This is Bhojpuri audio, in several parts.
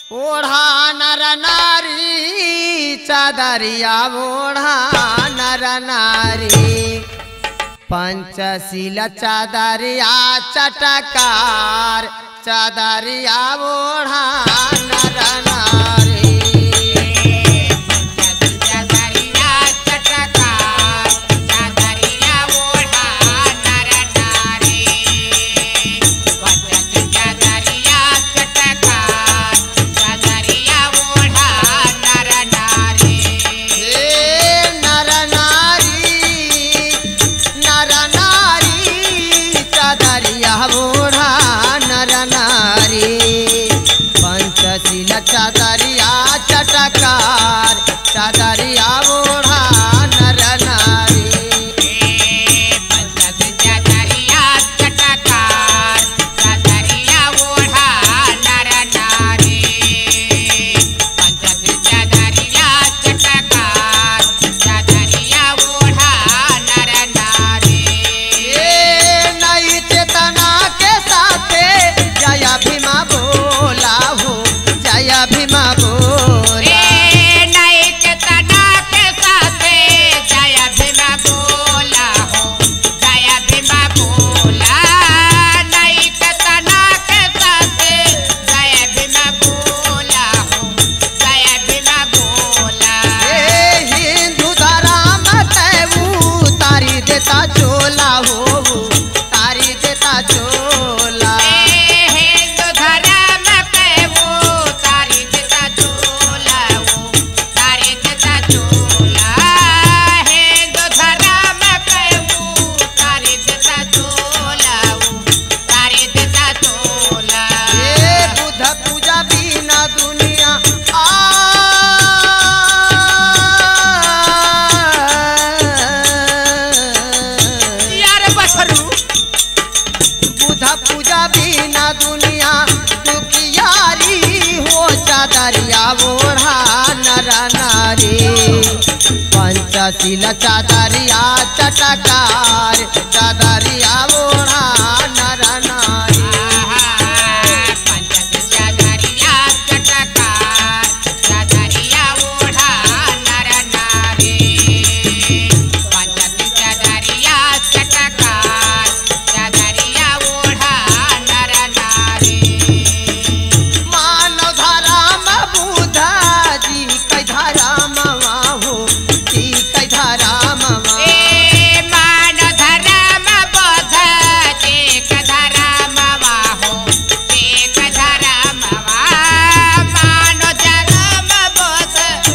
ओढ़ा नर नारी चादरिया ओढ़ा नर नारी पंचशील चादरिया चटकार चादरिया ओढ़ा नर नारी चादरिया चटकार चादरिया ओढ़ा नर नारी वचन चादरिया चटकार चादरिया ओढ़ा नर नारी हे नर नारी नर नारी चादरिया ओढ़ा नर नारी पंचशील चादरिया चटकार चादरिया ओढ़ा नर नारी पंचद चादरिया चटकार चादरिया ओढ़ा नर नारी पंचद चादरिया चटकार चादरिया ओढ़ा नर नारी ये नई चेतना के साथे जया भीमा बोला हो जया भीमा बोला रे नई चेतना के साथे जय भीमा बोला हो जय भीमा बोला नई चेतना के साथे जय भीमा बोला हो जय भीमा बोला ए हिंदू धर्म तैवू तारी देता चोला हो तारी देता चोला हिंदू धर्म पे वो तारी देता चोला वो तारी देता चोला हिंदू धर्म पे वो तारी देता चोला वो तारी देता चोला ए बुद्ध पूजा बिना दुनिया आ यार बछरू बुद्ध पूजा बिना दुनिया दुखियारी हो चादरिया ओढ़ा नर नारी पंचशील चादरिया चटकार चादरिया ओढ़ा नर नारी पंचद चादरिया चटकार चादरिया ओढ़ा नर नारी पंचद चादरिया चटकार चादरिया ओढ़ा नर नारी मानव धराम बुद्ध जी कै धराम हो जी कै धराम ए मान धर्म बोध एक धर्म हो एक धर्म मान धर्म बोध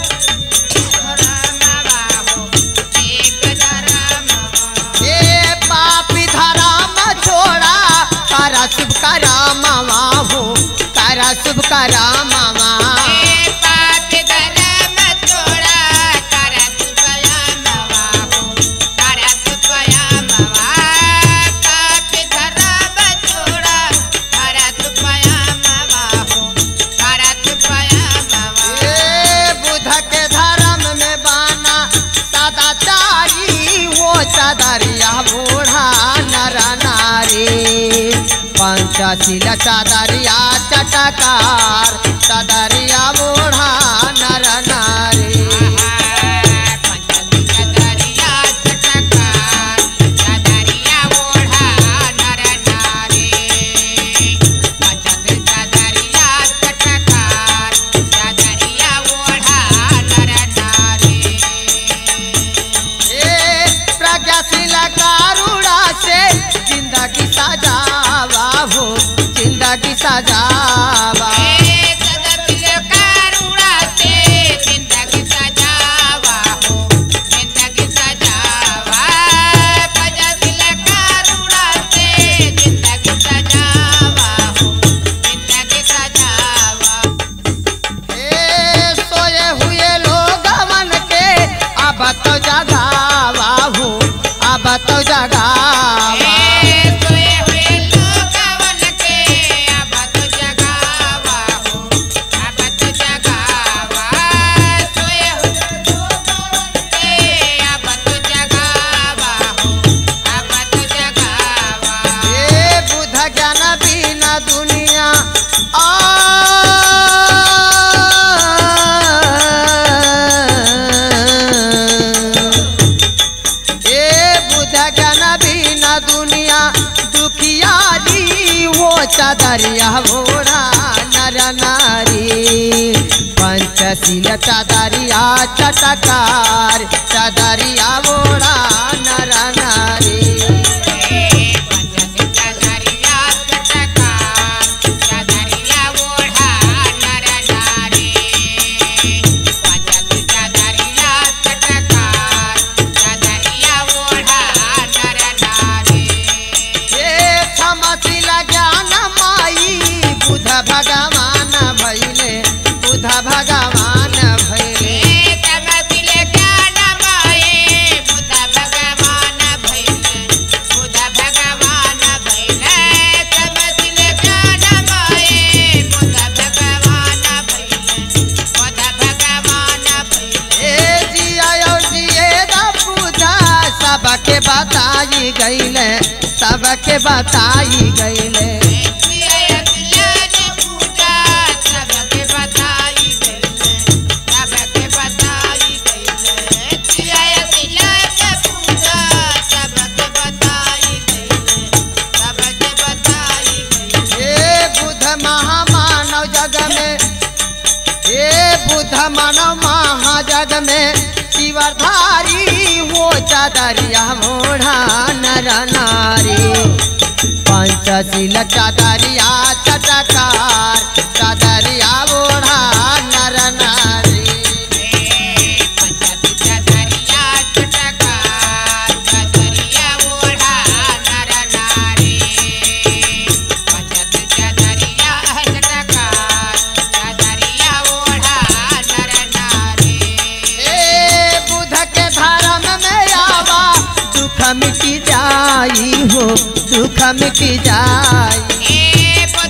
धर्म हो एक धर्म ए पापी धराम छोड़ा करा शुभ कराम हो करा शुभ कराम ए पाप धर्म छोड़ा करत स्वयं हो करत स्वयं पाप धर्म छोड़ा करत स्वयं हो करत स्वयं ए बुद्ध के धर्म में बाना सदाचारी वो चादरिया बूढ़ा नर नारी पंचशील चादरिया चटकार चादरिया बूढ़ा नर नारी पंचदरिया चटकार चादरिया ओढ़ा नर नारी पंचदरिया चटकार चादरिया ओढ़ा नर नारी ए प्रज्ञाशील कारुणा से जिंदगी सजावा हो जिंदगी सजावा ए सदतिल करुणा से चादरिया ओढ़ा नर नारी पंचशील चादरिया चटकार चादरिया ओढ़ा नर नारी हे क्षमशील ज्ञान माई बुध भगवान भैले बुध भगवान भैले हे जिया और जिए दा पूजा सबके बताई गईले सबके बताई गईले हे बुध महामानव जग में हे बुध मानव महाजग में शिवधारी वो चादरिया मोढ़ा नर नारी पंचशील चादरिया चटकार चादरिया ओढ़ा नर नारी ए बुध के धर्म में आवा दुख मिटी जाई हो दुख मिटी जाई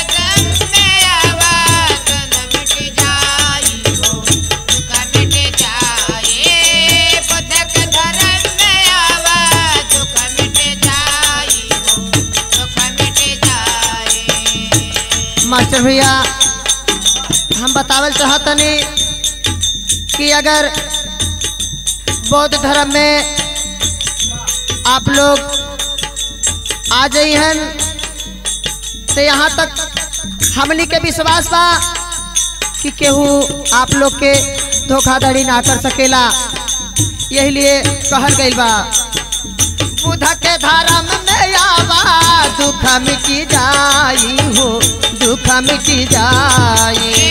मास्टर भैया हम बतावल चाहतनी कि अगर बौद्ध धर्म में आप लोग आ जाइहन तो यहाँ तक हमनी के विश्वास बा कि केहू आप लोग के धोखाधड़ी ना कर सकेला यही लिए कहल गइल बा बुध के धर्म में आवा दुख मिटी जाई हो दुख मिटी जाई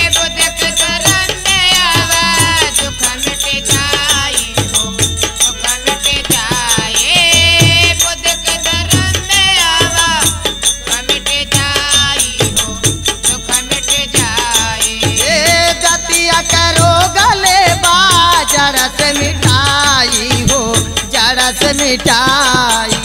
ए जतिया करो गले बा जड़ से मिटाई हो जड़ से मिटाई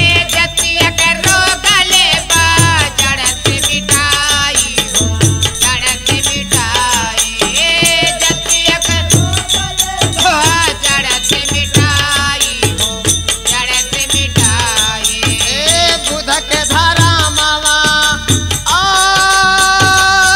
ए बुध के धारा मावा आ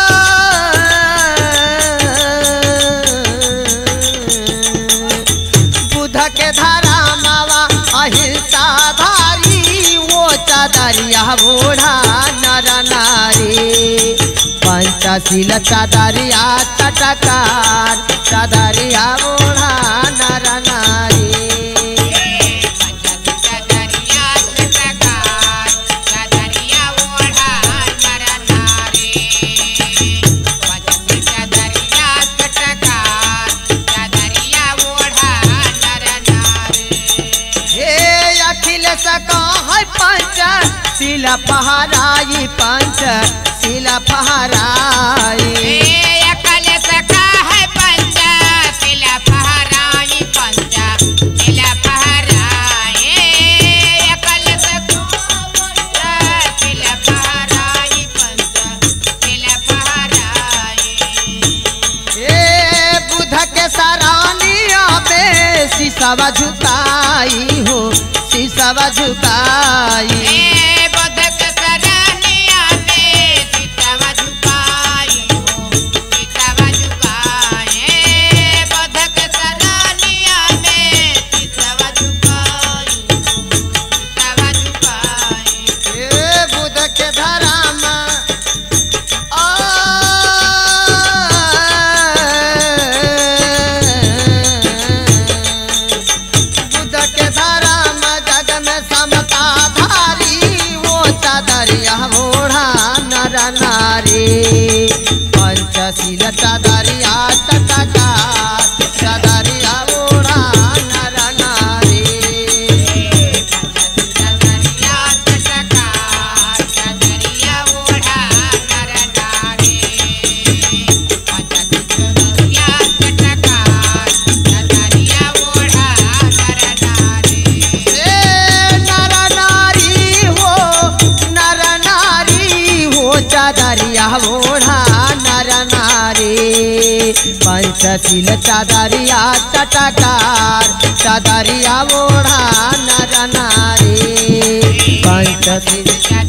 बुध के धारा मावा अहिंसा धारी वो चादरिया बूढ़ा नर नारी पंचशील चादरिया चटकार चादरिया बूढ़ा नर नारी हे अखिल सका है पंच शिला पहराई पंच शिला पहराई हे बुध के सरानिया में शीशवा झुकाई हो शीशवा झुकाई हे बुध के धरा चादरिया चटकार चादरिया ओढ़ा नर नारी चदरिया चटकार चदरिया ओढ़ा नर नारी चदरिया चटकार चदरिया ओढ़ा नर नारी ए नर नारी हो नर नारी हो चादरिया ओढ़ा नर नारी पंचशील चादरिया चटकार चादरिया ओढ़ा नर नारी पंचशील चदरिया